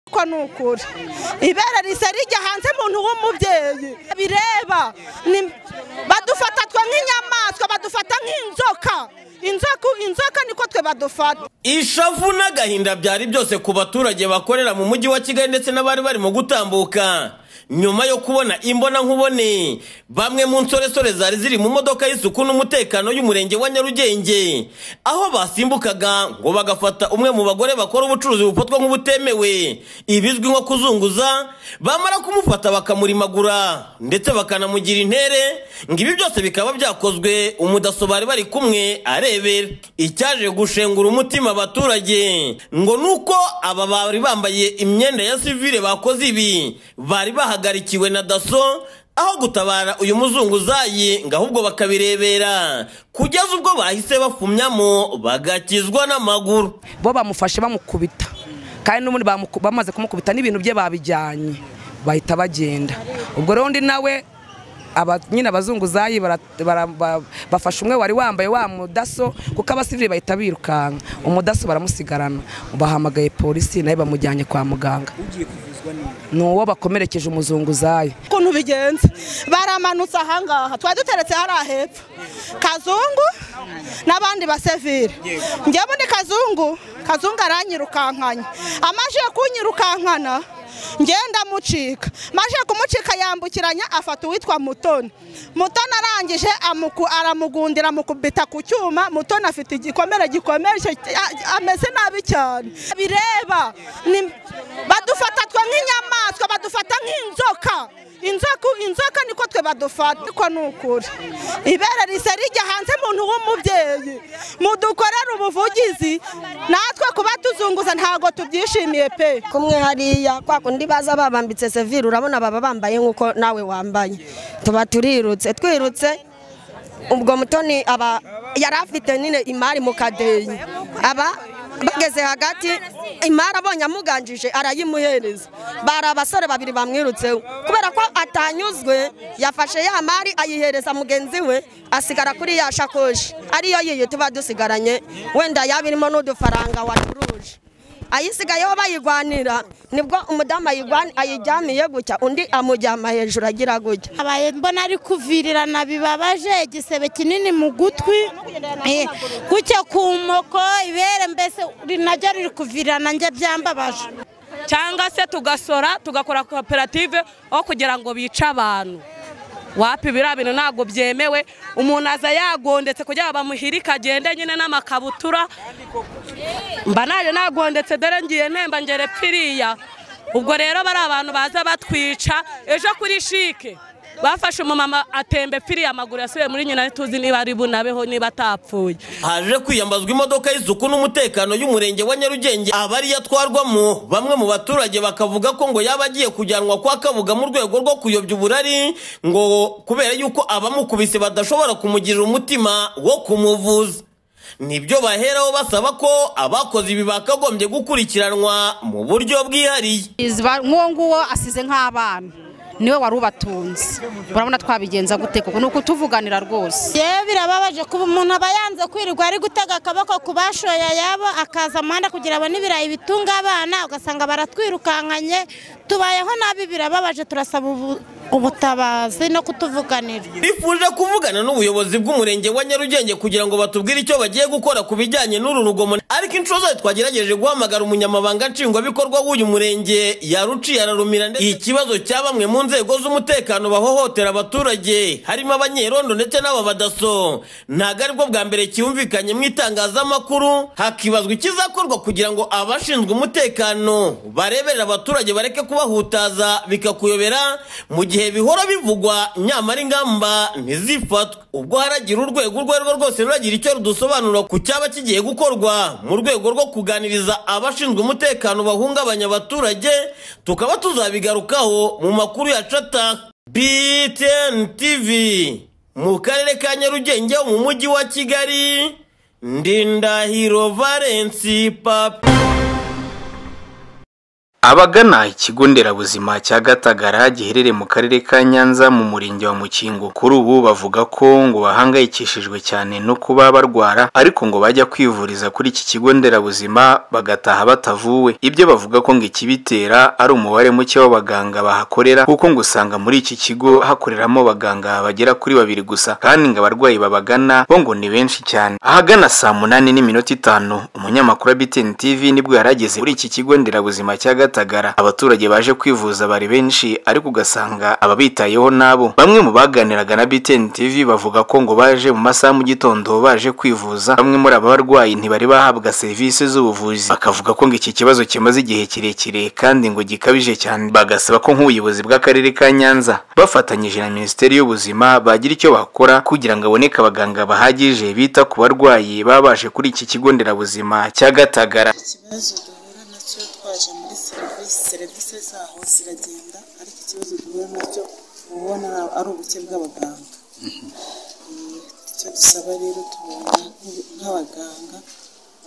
ariko ni ukuri ibere risa rijya hanze umuntu w'umubyeyi bireba badufata twe nk'inyamaswa badufata nk'inzoka inzoka inzoka niko twe badufata ishavu n'agahinda byari byose ku baturage bakorera mu mujyi wa kigali ndetse n'abari barimo gutambuka nyuma yo kubona imbona nkubone bamwe mu nsoresore zari ziri mu modoka y'isuku n'umutekano y'umurenge wa nyarugenge aho basimbukaga ngo bagafata umwe mu bagore bakora ubucuruzi bufatwa nk'ubutemewe ibizwi nko kuzunguza bamara kumufata bakamurimagura ndetse bakanamugira intere ngo ibi byose bikaba byakozwe umudaso bari bari kumwe arebera icyaje gushengura umutima abaturage ngo ni uko aba bari bambaye imyenda ya sivire bakoze ibi bari bahaga bahagarikiwe na daso aho gutabara uyu muzunguzayi ngo ahubwo bakabirebera kugeza ubwo bahise bafumyamo bagakizwa n'amaguru bo bamufashe bamukubita kandi n'ubundi bamaze kumukubita n'ibintu bye babijyanye bahita bagenda ubwo rero undi nawe nyine abazunguzayi bafashe umwe wari wambaye wa mudaso kuko abasivili bahita birukanka umudaso baramusigarana bahamagaye polisi nawe bamujyanye kwa muganga ni uwo bakomerekeje umuzunguzayi ukuntu bigenze baramanutse ahangaha twari duteretse hariya hepfo kazungu n'abandi basevire njyewe ni kazungu kazungu aranyirukankanya amaze kunyirukankana ngenda mucika maje kumucika yambukiranya afata uwitwa mutoni mutoni arangije aramugundira amukubita ku cyuma mutoni afite igikomere gikomeje ameze nabi cyane bireba badufata twe nk'inyamaswa badufata nk'inzoka inzoka inzoka niko twe badufata ariko ni ukuri ibere risa rijya hanze umuntu w'umubyeyi mudukorera ubuvugizi natwe kuba tuzunguza ntabwo tubyishimiye pe kumwe hariya kwa kundi baza babambitse sevire urabona baba bambaye nk'uko nawe wambaye tuba turirutse twirutse ubwo mutoni aba yari afite nyine imari mu kadeyi aba bageze hagati imari abonye amuganjije arayimuhereza bari abasore babiri bamwirutseho kubera ko atanyuzwe yafashe ya mari ayihereza mugenzi we asigara kuri ya shakoshi ariyo yiyo tuba dusigaranye wenda yaba irimo n'udufaranga wacuruje ayisigayeho bayigwanira nibwo umudamu ayiryamiye gutya undi amujyama hejuru agira gutya abaye mbona ari kuvirirana bibabaje igisebe kinini mu gutwi gutya ku moko ibere mbese naryo riri kuvirirana njye byambabaje cyangwa se tugasora tugakora koperative aho kugira ngo bice abantu wapi biriya bintu ntabwo byemewe umuntu aza yagondetse kugira ngo bamuhirike agende nyine n'amakabutura mba naje nagondetse dore ngiye ntemba ngere piriya ubwo rero bari abantu baza batwica ejo kuri shike bafashe umumama atembe piriya amaguru yasubiye muri nyina tuzi niba ari bunabeho niba atapfuye haje kwiyambazwa imodoka y'isuku n'umutekano y'umurenge wa nyarugenge abari yatwarwamo bamwe mu baturage bakavuga ko ngo yaba agiye kujyanwa kwa kabuga mu rwego rwo kuyobya uburari ngo kubera yuko abamukubise badashobora kumugirira umutima wo kumuvuza nibyo baheraho basaba ko abakoze ibi bakagombye gukurikiranwa mu buryo bwihariye nk'uwo nguwo asize nk'abana niwe wari ubatunze urabona twabigenza gute kuko ni ukutuvuganira rwose yewe birababaje kuba umuntu aba yanze kwirirwa ari gutega akaboko ku bashoye yabo akaza amanda kugira abone ibirayi bitunga abana ugasanga baratwirukankanye tubayeho nabi birababaje turasaba ubutabazi no kutuvuganira bifuje kuvugana n'ubuyobozi bw'umurenge wa nyarugenge kugira ngo batubwire icyo bagiye gukora ku bijyanye n'uru rugomo ariko inshuro zose twagerageje guhamagara umunyamabanga nshingwabikorwa w'uyu murenge yaruciye ararumira ndetse ikibazo cya bamwe mu nzego z'umutekano bahohotera abaturage harimo abanyerondo ndetse n'aba badaso ntabwo aribwo bwa mbere cyumvikanye mu itangazamakuru hakibazwa ikizakorwa kugira ngo abashinzwe umutekano bareberera abaturage bareke kubahutaza bikakuyobera mu gihe gihe bihora bivugwa nyamara ingamba ntizifatwe ubwo haragira urwego urwo ari rwo rwose ruragira icyo rudusobanura ku cyaba kigiye gukorwa mu rwego rwo kuganiriza abashinzwe umutekano bahungabanya abaturage tukaba tuzabigarukaho mu makuru ya cata btn tv mu karere ka nyarugenge mu mujyi wa kigali ndindahiro valensi papa abagana ikigo nderabuzima cya gatagara giherereye mu karere ka nyanza mu murenge wa mukingo kuri ubu bavuga ko ngo bahangayikishijwe cyane no kuba barwara ariko ngo bajya kwivuriza kuri iki kigo nderabuzima bagataha batavuwe ibyo bavuga ko ngo ikibitera ari umubare muke w'abaganga bahakorera kuko ngo usanga muri iki kigo hakoreramo abaganga bagera kuri babiri gusa kandi ngo abarwayi babagana bo ngo ni benshi cyane ahagana saa munani n'iminota itanu umunyamakuru wa bitini tv nibwo yari ageze kuri iki kigo nderabuzima cya gatagara abaturage baje kwivuza bari benshi ariko ugasanga ababitayeho nabo bamwe mu baganiraga na bitini tv bavuga ko ngo baje mu masaha mu gitondo baje kwivuza bamwe muri aba barwayi ntibari bahabwa serivisi z'ubuvuzi bakavuga ko ngo iki kibazo kimaze igihe kirekire kandi ngo gikabije cyane bagasaba ko nk'ubuyobozi bw'akarere ka nyanza bafatanyije na minisiteri y'ubuzima bagira icyo bakora kugira ngo haboneke abaganga bahagije bita ku barwayi baba baje kuri iki kigo nderabuzima cya gatagara ikibazo duhura nacyo twaje muri serivisi serivisi zaho ziragenda ariko ikibazo duhura nacyo uba ubona ari ubuke bw'abaganga Eh, icyo dusaba rero tubona nk'u- nk'abaganga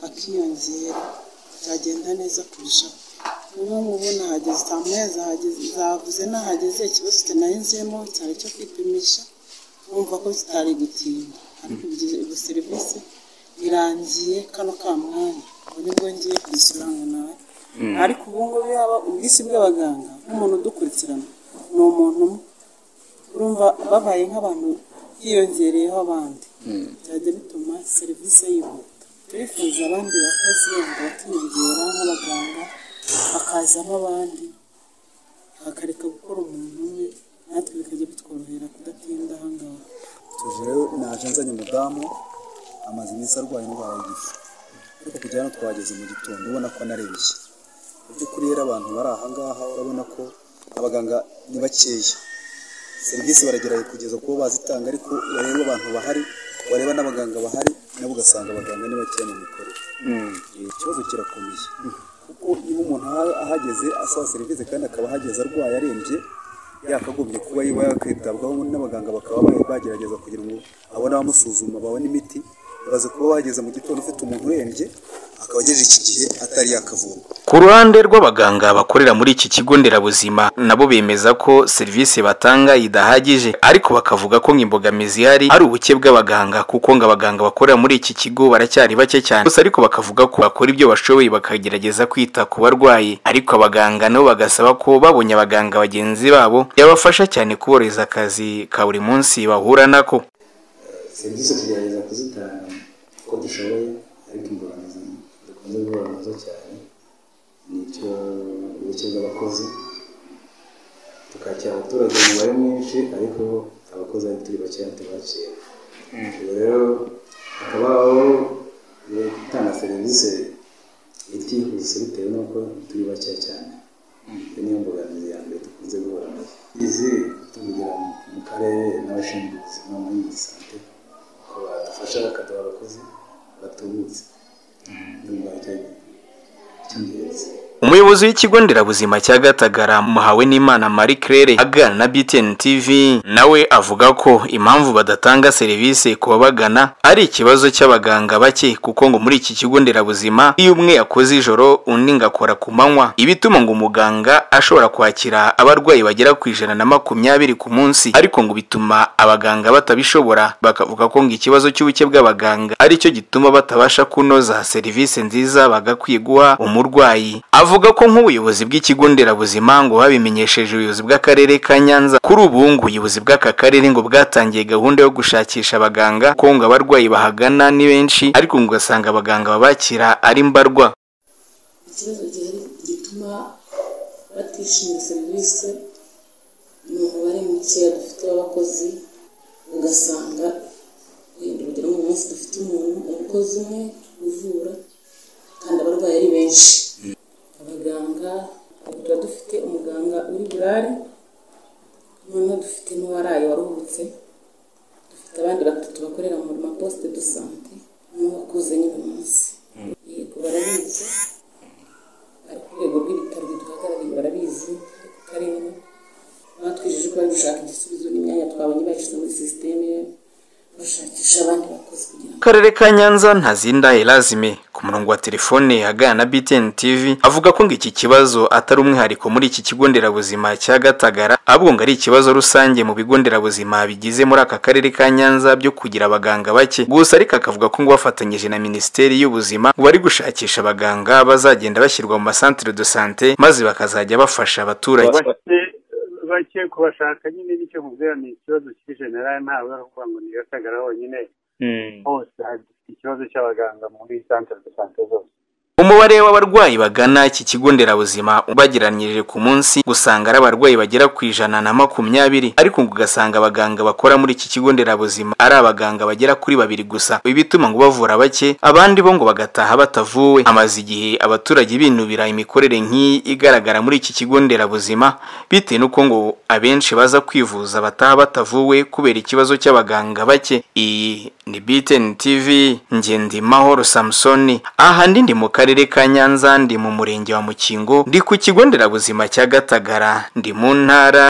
bakiyongera byagenda neza kurushaho niba mubona hageze saa moya zahageze zavuze nahageze ikibazo kinarinzemo cyari icyo kwipimisha urumva ko zitari gutinda ariko ibyo- iyo serivisi birangiye kano ka mwanya ubu nibwo ngiye kudusura ngo nawe ariko ubu ngubu yaba ubwisi bw'abaganga nk'umuntu udukurikirana ni umuntu umwe urumva babaye nk'abantu hiyongereyeho abandi byajya bituma serivisi yihuta turifuza abandi bakozi wenda bakiyongera nk'abaganga hakazamo abandi hakareka gukora umuntu umwe natwe bikajya bitworohera kudatinda aha ngaha tuje rero naje nzanye umudamu amaze iminsi arwaye indwara y'igifu ariko kugera hano twageze mu gitondo ubona ko anarembye mu by'ukuri rero abantu bari aha ngaha urabona ko abaganga ni bakeya serivisi baragerageza kugeza kuba bazitanga ariko bareba abantu bahari bareba n'abaganga bahari nabo ugasanga abaganga ni bakeya mu mikorere Eh, ikibazo kirakomeye kuko iyo umuntu aha- ahageze asaba serivisi kandi akaba ahageze arwaye arembye yakagombye kuba yiba yakitabwaho n'abaganga bakaba ba- bagerageza kugira ngo abone abamusuzuma babone imiti baze kuba wageze mu gitondo ufite umuntu urembye akaba agejeje iki gihe atari yakavurwa Ku ruhande rw'abaganga bakorera muri iki kigo nderabuzima nabo bemeza ko serivisi batanga idahagije ariko bakavuga ko nk'imbogamizi ihari ari ubuke bw'abaganga kuko ngo abaganga bakorera muri iki kigo baracyari bake cyane gusa ariko bakavuga ko bakora ibyo bashoboye bakagerageza kwita ku barwayi ariko abaganga nabo bagasaba ko babonye abaganga bagenzi babo yabafasha cyane kuborohereza akazi ka buri munsi bahura nako serivisi tugerageza kuzitanga uko dushoboye ariko imbogamizi dukunze guhura nazo cyane ni icyo ubuke bw'abakozi tukakira abaturage umubare mwinshi ariko abakozi ari turi bakeya tubakira ubwo rero hakabaho eh, gutanga serivisi itihuse bitewe n'uko turi bakeya cyane iyo niyo mbogamizi ya mbere dukunze guhura nazo izi tuvugira mu- mu karere n'abashinzwe ubuzima muri iyi sante ko badufasha bakaduha abakozi batubutse ndumva ari cyo cy'ingenzi Umuyobozi w'ikigo nderabuzima cya Gatagara muhawe n'Imana Marie Claire aganira na BTN TV nawe avuga ko impamvu badatanga serivisi ku babagana ari ikibazo cy'abaganga bake kuko ngo muri iki kigo nderabuzima iyo umwe yakoze ijoro undi ngakora ku manywa iba ituma ngo umuganga ashobora kwakira abarwayi bagera ku ijana na makumyabiri ku munsi ariko ngo bituma abaganga batabishobora bakavuga ko ngo ikibazo cy'ubuke bw'abaganga aricyo gituma batabasha kunoza serivisi nziza bagakwiye guha umurwayi avuga ko nk'ubuyobozi bw'ikigo nderabuzima ngo babimenyesheje ubuyobozi bw'akarere ka Nyanza kuri ubu ngo ubuyobozi bw'aka karere ngo bwatangiye gahunda yo gushakisha abaganga ko ngo abarwayi bahagana ni benshi ariko ngo ugasanga abaganga babakira ari mbarwa ikibazo gihari gituma batishimira serivisi ni umubare mukeya dufite w'abakozi ugasanga wenda urugero mu munsi dufite umuntu umukozi umwe uvura kandi abarwayi ari benshi abaganga ubu tuba dufite umuganga uri burare noneho dufite n'uwaraye waruhutse dufite abandi batatu bakorera mu maposite do sante n'uwakuze nyine munsi yego barabizi ari ku rwego rw'ibitaro biduhagarariye barabizi ariko karere batwijeje ko bari gushaka igisubizo n'imyanya twabonye bayishyize muri sisiteme bashakisha abandi bakozi kugira ngo akarere ka Nyanza ntazinda Erazime ku ku murongo wa telefone aganira na BTN TV avuga ko ngo iki kibazo atari umwihariko muri iki kigo nderabuzima cya Gatagara ahubwo ngo ari ikibazo rusange mu bigo nderabuzima bigize muri aka karere ka Nyanza byo kugira abaganga bake gusa ariko akavuga ko ngo bafatanyije na Minisiteri y'ubuzima ngo bari gushakisha abaganga bazagenda bashyirwa mu masantere de sante maze bakazajya bafasha abaturage bake bake kubashaka nyine nicyo mubwira ni ikibazo kiri generale ntabwo ari ukuvuga ngo ni gatagara honyine hose hari ikibazo cy'abaganga muri santere de sante zose umubare w'abarwayi bagana iki kigo nderabuzima ubageranyirije ku munsi gusanga ari abarwayi bagera ku ijana na makumyabiri ariko ugasanga abaganga bakora muri iki kigo nderabuzima ari abaganga bagera kuri babiri gusa ibi bituma ngo bavura bake abandi bo ngo bagataha batavuwe amaze igihe abaturage binubira imikorere nk'iyi igaragara muri iki kigo nderabuzima bitewe n'uko ngo abenshi baza kwivuza bataha batavuwe kubera ikibazo cy'abaganga bake iyi ni BTN TV Ngendimahoro Samsoni aha ndi ndi mu karere ka Nyanza ndi mu murenge wa Mukingo ndi ku kigo nderabuzima cya Gatagara ndi mu ntara